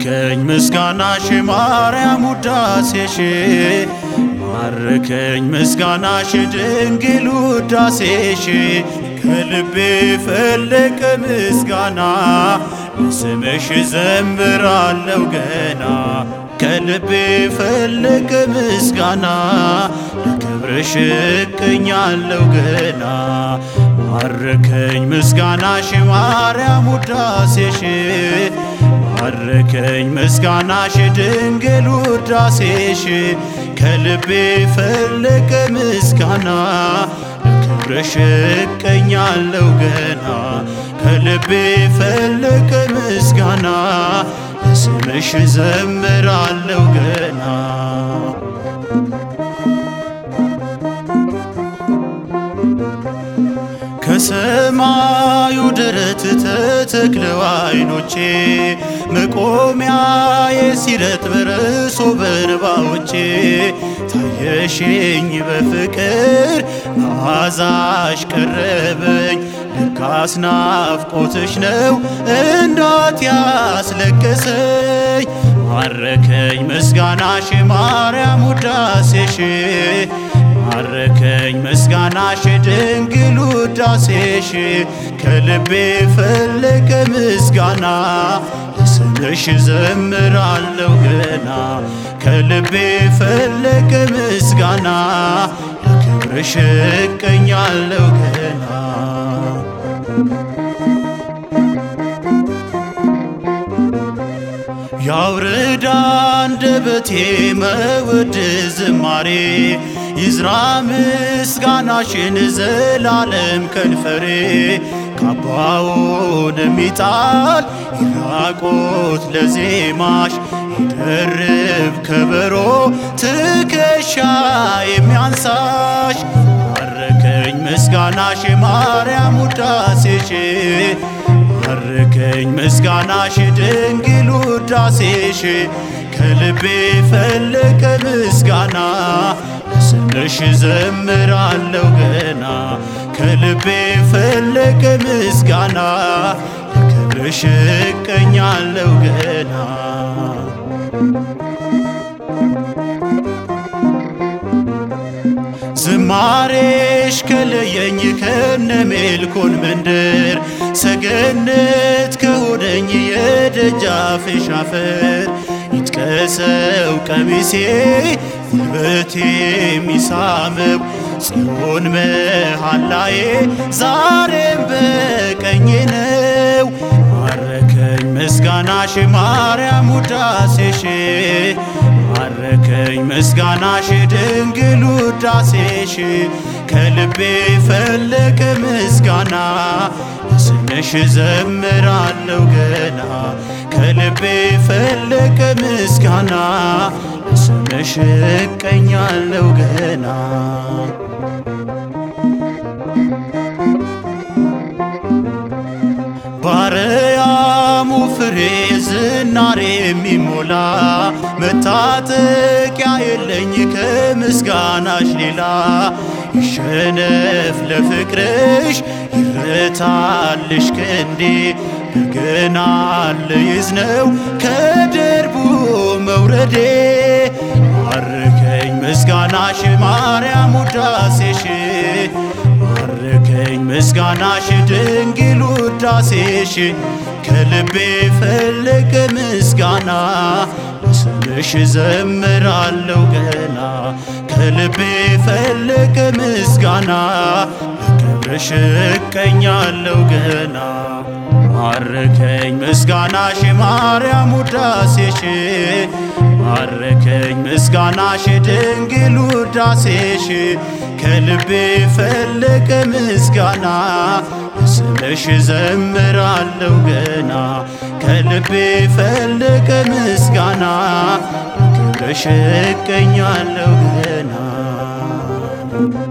ማርከኝ ምስጋናሽ ማርያም ውዳሴሽ ማርከኝ ምስጋናሽ ድንግል ውዳሴሽ ከልቤ ፈለቀ ምስጋና በስምሽ ዘምራለው ገና ከልቤ ፈለቀ ምስጋና ለክብርሽ እቀኛለው ገና ማርከኝ ምስጋናሽ ማርያም ውዳሴሽ ማርከኝ ምስጋናሽ ድንግል ውዳሴሽ ከልቤ ፈለቀ ምስጋና ለክብርሽ እቀኛለው ገና ከልቤ ፈለቀ ምስጋና ለስምሽ ዘምራለው ገና ከሰማዩ ደረት ተተክለው አይኖቼ መቆሚያዬ ሲረጥ በርሶ በእንባዎቼ ታየሽኝ በፍቅር መዓዛሽ ቀረበኝ ልካስ ናፍቆትሽ ነው እንዳት ያስለቀሰኝ ማረከኝ ምስጋናሽ ማርያም ውዳሴሽ ማረከኝ ምስጋናሽ ድንግል ውዳሴሽ ከልቤ ፈለቀ ምስጋና ለስምሽ ዘምራለው ገና ከልቤ ፈለቀ ምስጋና ለክብርሽ እቀኛለው ገና ያውርዳ አንደበቴ መውድ ዝማሬ ይዝራ ምስጋናሽን ዘላለም ከንፈሬ ካባውን የሚጣል ይራቆት ለዜማሽ ይደርብ ከበሮ ትከሻ የሚያንሳሽ ማረከኝ ምስጋናሽ ማርያም ውዳሴሽ ማረከኝ ምስጋናሽ ድንግል ውዳሴሽ ከልቤ ፈለቀ ምስጋና ለስምሽ ዘምራለው ገና ከልቤ ፈለቀ ምስጋና ለክብርሽ እቀኛለው ገና ዝማሬሽ ከለየኝ ከነ ሜልኮን መንደር ሰገነት ከሆነኝ የደጃፍሽ አፈር ይጥቀሰው ቀሚሴ ጉልበቴ የሚሳመው ጽዮን መሃላዬ ዛሬም በቀኜ ነው። ማረከኝ ምስጋናሽ ማርያም ውዳሴሽ ማረከኝ ምስጋናሽ ድንግል ውዳሴሽ ከልቤ ፈለቀ ምስጋና ለስምሽ ዘምራለው ገና ከልቤ ፈለቀ ምስጋና ለስምሽ እቀኛለው ገና ባረያሙ ፍሬ ዝናሬ የሚሞላ መታጠቂያ የለኝ ከምስጋናሽ ሌላ ይሸነፍ ለፍቅርሽ ይረታልሽ ክንዴ በገና ልይዝ ነው ከደርቡ መውረዴ ማርከኝ ምስጋናሽ ማርያም ውዳሴሽ ማርከኝ ምስጋናሽ ድንግል ውዳሴሽ ከልቤ ፈለቀ ምስጋና ለስምሽ ዘምራለው ገና ከልቤ ፈለቀ ምስጋና ለክብርሽ እቀኛለው ገና ማረከኝ ምስጋናሽ ማርያም ውዳሴሽ ማረከኝ ምስጋናሽ ድንግል ውዳሴሽ ከልቤ ፈለቀ ምስጋና ስምሽ ዘምራለው ገና ከልቤ ፈለቀ ምስጋና ክብርሽ እቀኛለው ገና